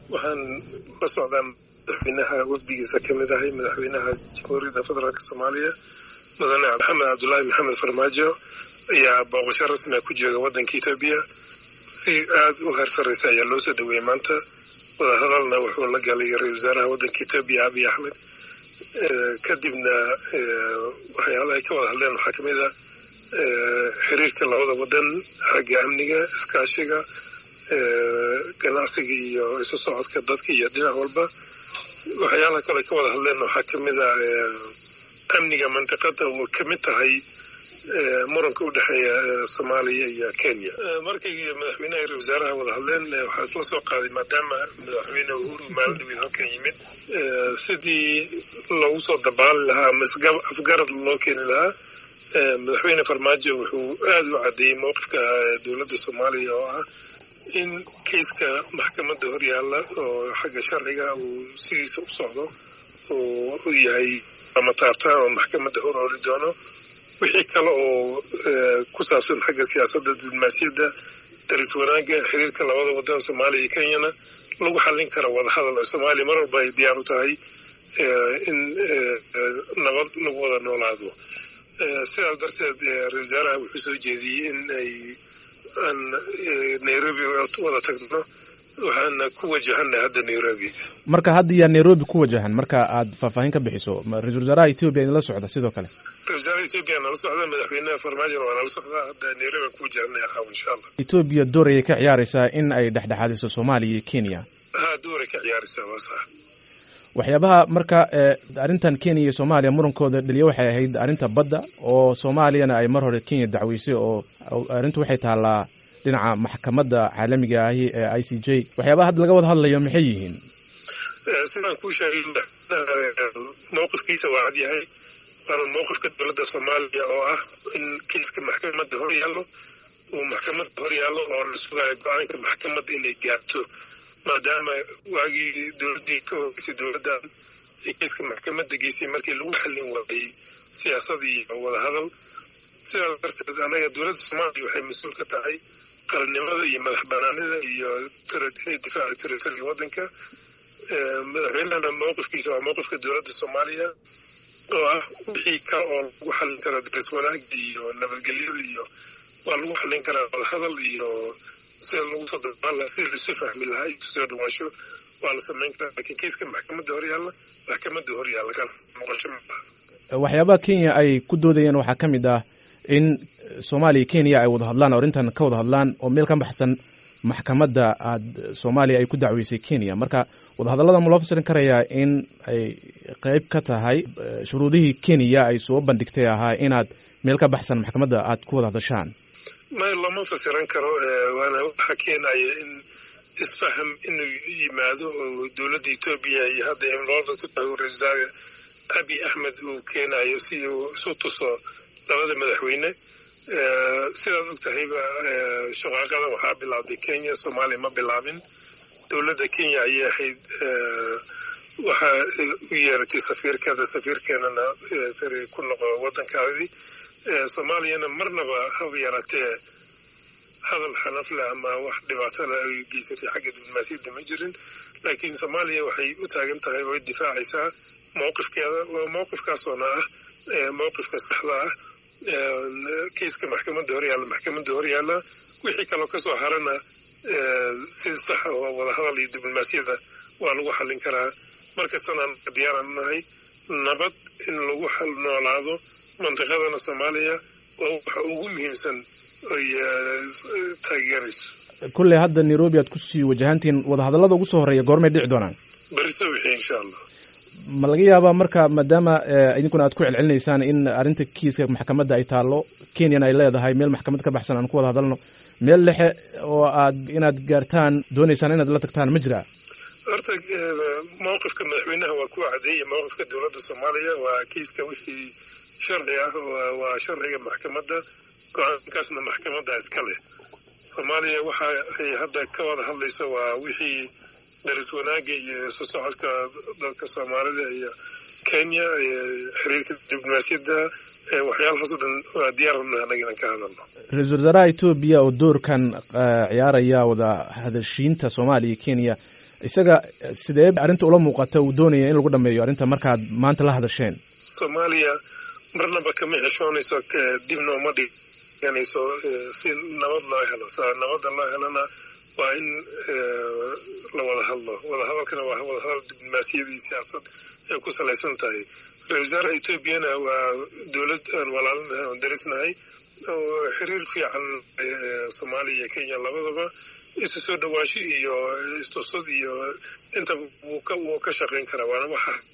waxaan la socdaa madaxweynaha wafdigiisa ka mid ahay madaxweynaha jamhuuriyadda federaalk soomaaliya mudane maxamed cabdullaahi maxamed farmaajo ayaa booqasho rasmiga ku jooga waddanka etoobiya si aada u heer sarraysa ayaa loo soo dhaweeyey maanta wadahadalna wuxuu la galay ra-isul wasaaraha waddanka etoobiya abiy axmed kadibna waxyaalahay ka wada hadleen waxaa kamid a xiriirka labada waddan xagga amniga iskaashiga ganacsiga iyo isu socodka dadka iyo dhinac walba waxyaalaha kale ka wada hadleen waxaa kamid a amniga mantiqada oo kamid tahay muranka u dhexeeya soomaaliya iyo kenya markay madaxweynaha ra wasaaraha wada hadleen waxaa isla soo qaaday maadaama madaxweyne uhuru maalindhaweed halkan yimid sidii loogu soo dabaali lahaa ama afgarad loo keeni lahaa madaxweyne farmaajo wuxuu aada u caddeeyey mowqifka dowladda soomaaliya oo ah in keiska maxkamadda horyaalla oo xagga sharciga uu sidiisa u socdo oo u yahay ama taabtaan oo maxkamadda hor ori doono wixii kale oo ku saabsan xagga siyaasadda diblomaasiyadda daris wanaagga xiriirka labada waddan soomaaliya iyo kenyana lagu xallin kara wadahadal oo soomaaliya mar walba ay diyaar u tahay in nabad lagu wada noolaado sidaas darteed ra-isul wasaaraha wuxuu soo jeediyey in ay aan nairobi wada tagno waxaana ku wajahanay hadda nairobi marka hadda yaa nairobi ku wajahan marka aad faahfaahin ka bixiso ra-isul wasaaraha etoobiya idinla socda sidoo kale ra-isul wasaaraha etoobiya nala socda madaxweynaha farmaajona waa nala socdaa hadda nairobi aan ku wajahanay aqaab insha allah etoobiya door ayay ka ciyaaraysaa in ay dhexdhexaadiso soomaaliya iyo kenya ha dooray ka ciyaaraysaa waa sax waxyaabaha marka arrintan kenya iyo soomaaliya murankooda dhaliya waxay ahayd arrinta badda oo soomaaliyana ay mar hore kenya dacweysay oo arrintu waxay taallaa dhinaca maxkamadda caalamiga ahi ee i c j waxyaabaha hadda laga wada hadlayo maxay yihiin sidaan kuu sheegay mowqifkiisa waa cad yahay waana mowqifka dowladda soomaaliya oo ah in kiiska maxkamadda hor yaallo uu maxkamadda hor yaallo oo la sugayo go-aanka maxkamadda inay gaarto maadaama waagii dowladdii ka horeysay dowladdan ay kiiska maxkamadda geysay markii lagu xallin waayey siyaasad iyo wadahadal sidaas darteed anaga dowladda soomaaliya waxay mas-uul ka tahay qarannimada iyo madax banaanida iyo inay difaaca territoriga waddanka madaxweynahana mowqifkiisa waa mowqifka dowladda soomaaliya oo ah wixii kale oo lagu xallin karo daris wanaagga iyo nabadgelyada iyo waa lagu xallin karaa wadahadal iyo sida lagu soo dabaan lahaa sida laisu fahmi lahaa iyo soo dhawaansho waa la samayn karaa lakiin kiiska maxkamadda hor yaalla maxkamadda hor yaalla kaas noqosho maaha waxyaabaha kenya ay ku doodayeen waxaa ka mid ah in soomaaliya kenya ay wada hadlaan oo arrintan ka wada hadlaan oo meel ka baxsan maxkamadda aad soomaaliya ay ku dacweysay kenya marka wadahadallada ma loo fasirin karayaa in ay qeyb ka tahay shuruudihii kenya ay soo bandhigtay ahaa inaad meel ka baxsan maxkamadda aad ku wada hadashaan may lama fasiran karo waana waxa keenaya in isfaham inuu yimaado oo dowladda etoobiya iyo hadda imlooda ku tahay ra-isul wasaare abiy axmed uu keenayo si uu isu tuso labada madaxweyne sidaad og tahayba shaqaaqada waxaa bilaabday kenya soomaaliya ma bilaabin dowladda kenya ayay ahayd waxaa u yeeratay safiirkeeda safiirkeenana sari ku noqo waddankaadii soomaaliyana marnaba haba yaraatee hadal xanafle ama wax dhibaatole ay geysatay xagga diblomaasiyadda ma jirin laakiin soomaaliya waxay u taagan tahay oo difaacaysaa mowqifkeeda mowqifkaasoona ah mowqifka saxda ah kiiska maxkamadda hor yaalla maxkamadda hor yaalla wixii kaloo kasoo harana si sax oo wadahadal iyo diblomaasiyada waa lagu xallin karaa markastana anaga diyaaraan nahay nabad in lagu noolaado mantiqadana soomaaliya waa waxa ugu muhiimsan ay taageerayso kulley hadda nairobi aad kusii wajahantihiin wadahadallada ugu soo horreeya goormay dhici doonaan beriso wixii insha allah ma laga yaabaa marka maadaama idinkuna aad ku celcelinaysaan in arrinta kiiska maxkamadda ay taallo kenyana ay leedahay meel maxkamad ka baxsan aan ku wada hadalno meel dhexe oo aad inaad gaartaan doonaysaan inaad la tagtaan ma jiraa horta mowqifka madaxweynaha waa ku cadeeyay mowqifka dowladda soomaaliya waa kiiska wixii sharci ah waa sharciga maxkamadda go-aankaasna maxkamadda iska leh soomaaliya waxa ay hadda ka wada hadlayso waa wixii daris wanaagga iyo isu socodka dadka soomaalida iyo kenya xiriirka diblomaasiyadda waxyaalahaasoo dhan waa diyaarna anaga inaan ka hadalno ra-iisul wasaaraha etoobiya oo doorkan ciyaaraya wada hadashiinta soomaaliya iyo kenya isaga sidee arrinta ula muuqata uu doonaya in lagu dhameeyo arrinta markaad maanta la hadasheen soomaaliya marnaba kama xeshoonayso dibna uma dhiganayso si nabad loo helo sa nabadda loo helona waa in la wada hadlo wadahadalkana waa wadahadal diblomaasiyadii siyaasad ay ku salaysan tahay ra-isul wasaaraha etoobiyana waa dowlad aan walaalinahay oon darisnahay oo xiriir fiican soomaaliya iyo kenya labadaba isu soo dhawaasho iyo istusad iyo inta wuu ka shaqayn karaa waana waxa